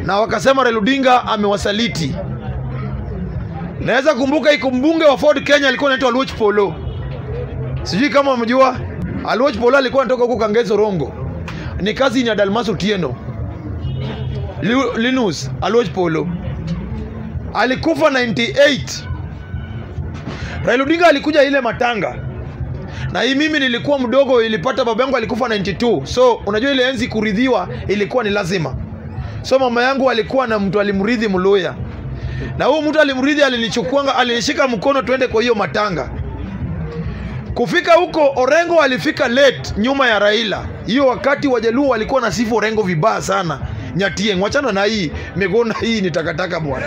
na wakasema Raila Odinga amewasaliti. Naweza kumbuka iko mbunge wa Ford Kenya alikuwa anaitwa Aluoch Polo, sijui kama mjua. Aluoch Polo alikuwa anatoka huko Kangeso Rongo, ni kazi ya Dalmas Otieno. Lu- Linus Aluoch Polo alikufa 98. Raila Odinga alikuja ile matanga na hii mimi nilikuwa mdogo, ilipata baba yangu alikufa 92, so unajua ile enzi kuridhiwa ilikuwa ni lazima. So mama yangu alikuwa na mtu alimrithi Mluya, na huyu mtu alimrithi alinichukuanga, alinishika mkono tuende kwa hiyo matanga. Kufika huko Orengo alifika late nyuma ya Raila. Hiyo wakati Wajaluo walikuwa na sifu Orengo vibaya sana. Nyatieng, wachana na hii Miguna, hii ni takataka bwana.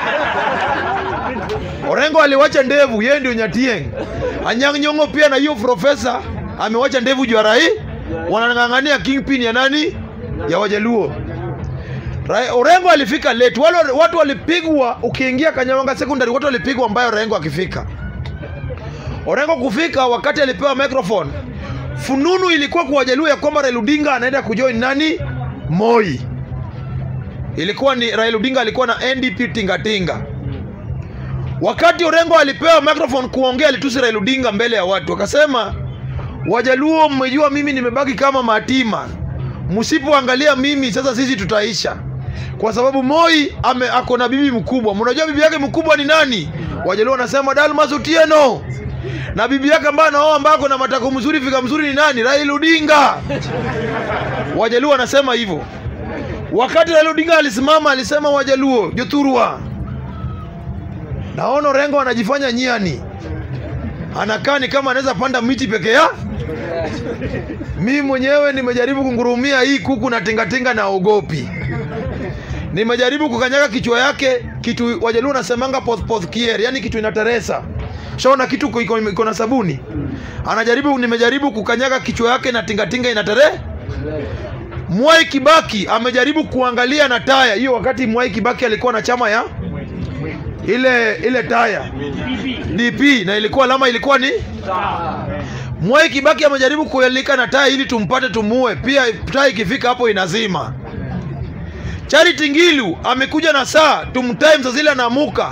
Orengo aliwacha ndevu, yeye ndio Nyatieng. Anyang' Nyong'o pia na hiyo profesa amewacha ndevu juu ya Rai, wanang'ang'ania kingpin ya nani? Ya Wajaluo. Rai, Orengo alifika late. Wale watu walipigwa, ukiingia Kanyawanga secondary watu walipigwa ambayo Orengo akifika. Orengo kufika wakati alipewa microphone, fununu ilikuwa kwa Wajaluo ya kwamba Raila Odinga anaenda kujoin nani? Moi. Ilikuwa ni Raila Odinga alikuwa na NDP tingatinga. Wakati Orengo alipewa microphone kuongea, alitusi Raila Odinga mbele ya watu, akasema Wajaluo, mmejua mimi nimebaki kama matima, msipoangalia mimi sasa sisi tutaisha, kwa sababu Moi ame ako na bibi mkubwa. Mnajua bibi yake mkubwa ni nani? Wajaluo wanasema Dalmas Otieno, na bibi yake ambaye anaoa ambaye ako na matako mzuri fika mzuri ni nani? Raila Odinga. Wajaluo wanasema hivyo. Wakati Raila Odinga alisimama alisema, Wajaluo Jothurwa, naona Orengo anajifanya nyiani, anakaa ni kama anaweza panda miti peke ya. Mimi mwenyewe nimejaribu kungurumia hii kuku na tingatinga na ogopi. Nimejaribu kukanyaga kichwa yake, kitu Wajaluo nasemanga poth poth kier, yani kitu inateresa. Shaona kitu iko- iko iko na sabuni. Anajaribu, nimejaribu kukanyaga kichwa yake na tingatinga inatere. Mwai Kibaki amejaribu kuangalia na taya hiyo, wakati Mwai Kibaki alikuwa na chama ya ile ile taya DP na ilikuwa alama ilikuwa ni Mwai Kibaki amejaribu kuelika na taya ili tumpate tumuue, pia taya ikifika hapo inazima. Charity Ngilu amekuja na saa tumtime saa zile anaamuka,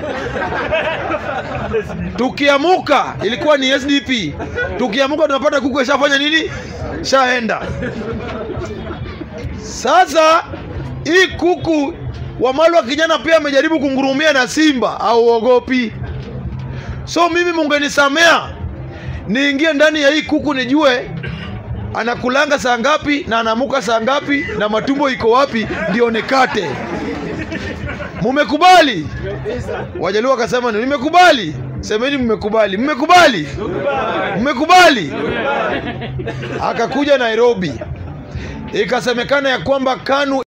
tukiamuka ilikuwa ni SDP, tukiamuka tunapata kuku ishafanya nini, shaenda. Sasa hii kuku Wamalwa kijana pia amejaribu kungurumia na Simba au ogopi. So mimi mungenisamea niingie ndani ya hii kuku nijue anakulanga saa ngapi na anaamuka saa ngapi na matumbo iko wapi, ndio nikate. Mumekubali? Wajaluo wakasema nimekubali. Semeni mmekubali. Mmekubali? Mmekubali? Akakuja Nairobi, ikasemekana ya kwamba KANU